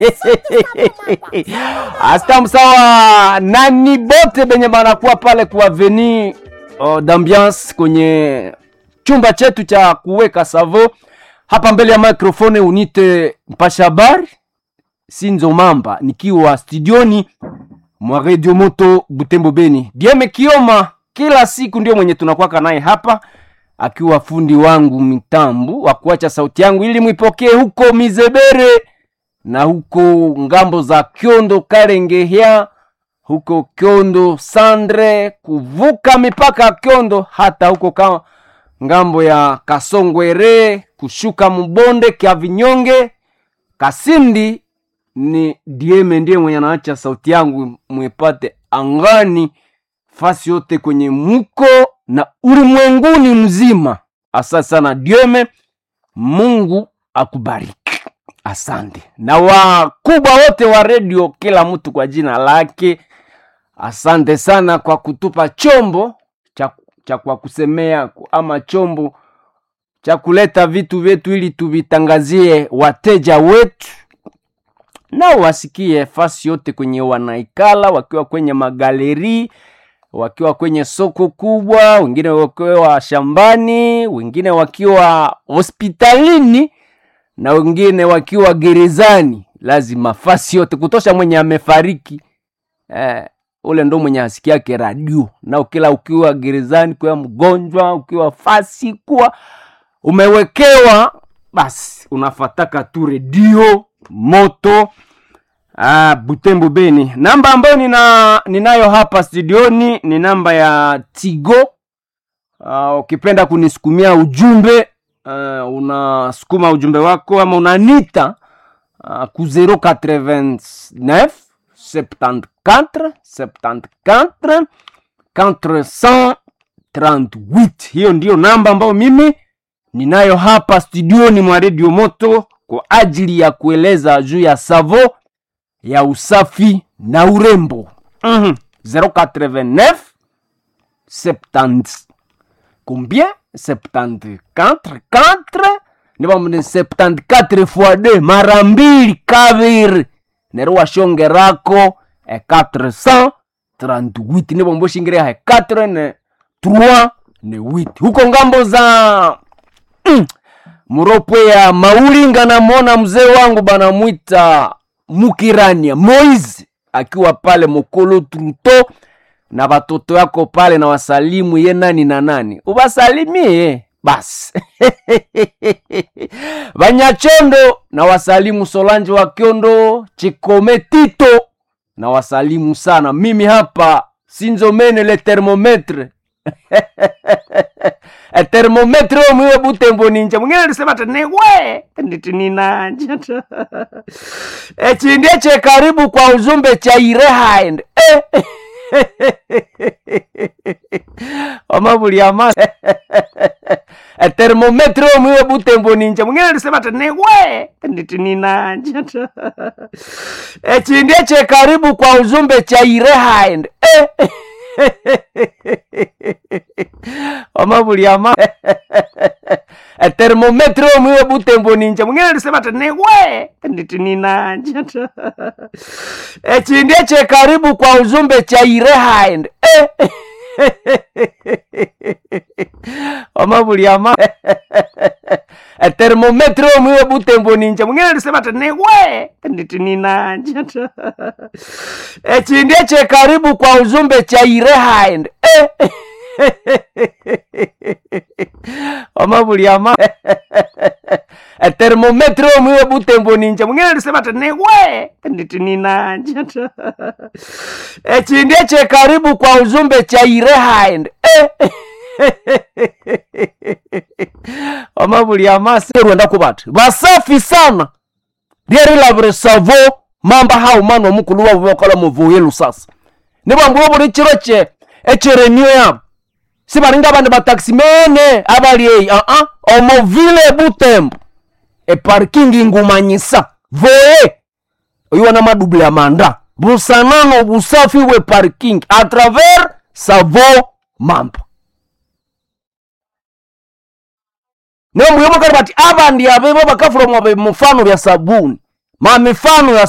Asta msawa nani bote benye banakuwa pale kwa veni oh, d'ambiance kwenye chumba chetu cha kuweka savo hapa mbele ya microphone unite mpasha habari Sinzo Mamba nikiwa studioni mwa Radio Moto Butembo Beni. Dieme Kioma kila siku ndio mwenye tunakwaka naye hapa akiwa fundi wangu mitambu wa kuacha sauti yangu ili mwipokee huko Mizebere na huko ngambo za Kyondo Karengehya, huko Kyondo Sandre, kuvuka mipaka ya Kyondo hata huko ka ngambo ya Kasongwere, kushuka mbonde kya Vinyonge, Kasindi ni Dieme ndiye mwenye anaacha sauti yangu mwepate angani fasi yote kwenye muko na ulimwenguni mzima. Asante sana Dieme, Mungu akubariki. Asante na wakubwa wote wa redio, kila mtu kwa jina lake. Asante sana kwa kutupa chombo cha, cha kwa kusemea ama chombo cha kuleta vitu vyetu ili tuvitangazie wateja wetu nao wasikie fasi yote kwenye wanaikala, wakiwa kwenye magaleri, wakiwa kwenye soko kubwa, wengine wakiwa shambani, wengine wakiwa hospitalini na wengine wakiwa gerezani. Lazima fasi yote kutosha mwenye amefariki eh, ule ndo mwenye asikiake radio. Na kila ukiwa gerezani, kuwa mgonjwa, ukiwa fasi kuwa umewekewa, basi unafataka tu redio moto ah, Butembo Beni. Namba ambayo nina, ninayo hapa studioni ni namba ya Tigo. Ah, ukipenda kunisukumia ujumbe uh, unasukuma ujumbe wako ama unanita uh, ku 089 74 74 438 hiyo ndiyo namba ambayo mimi ninayo hapa studioni mwa redio moto kwa ajili ya kueleza juu ya savo ya usafi na urembo mm-hmm. 089 70 combien 74 4 nivamune 74 fois 2 mara mbili kaviri nero washongerako e 438 nivomboshingiria he 4 ne 3 ne 8 huko ngambo za mm, muropwe ya maulinga namwona mzee wangu banamwita mukirania moise akiwa pale mokolo truto na watoto yako pale na wasalimu ye nani na nani ubasalimie basi banyachondo na wasalimu solange wa kyondo chikome tito na wasalimu sana mimi hapa sinzomene le thermometre e thermometre omwiwe butembo ninja mwingine alisema ati niwe nditi ninanja echindie che karibu kwa ujumbe cha irehind eh. omabuliama e thermometre omwiwe butembo ninja mwingine alisema ati niwe nditi ninanja echindie che karibu kwa ujumbe cha irehind eh. omabuliama e thermometre omwiwe butembo ninja mwingine alisema ati niwe nditi ninanja echindie che karibu kwa ujumbe cha irehind eh. omabuliama e thermometre omwiwe butembo ninja mwingine alisema ati niwe nditi ninanja echindie che karibu kwa ujumbe cha irehind eh. omabuliama e thermometre omwiwe butembo ninja mwingine alisema ati niwe nditi ninanja echindie che karibu kwa ujumbe cha irehind eh. omabuliamasi rwenda kubati basafi sana ryerilabire savo mamba hau manu omukulu wabo bakola muvuye lusasa nibambuwa buli chiro che echerenio yabo sibaringa abandi bataximene abali eyi aa omovile butembo eparkingi ngumanyisa voye oyiwa na madubule ya manda busanano busafi we parking a travers savo mamba niyo muyomokali bati abandi abevo bakafula mwa mufano bya sabuni ma mifano ya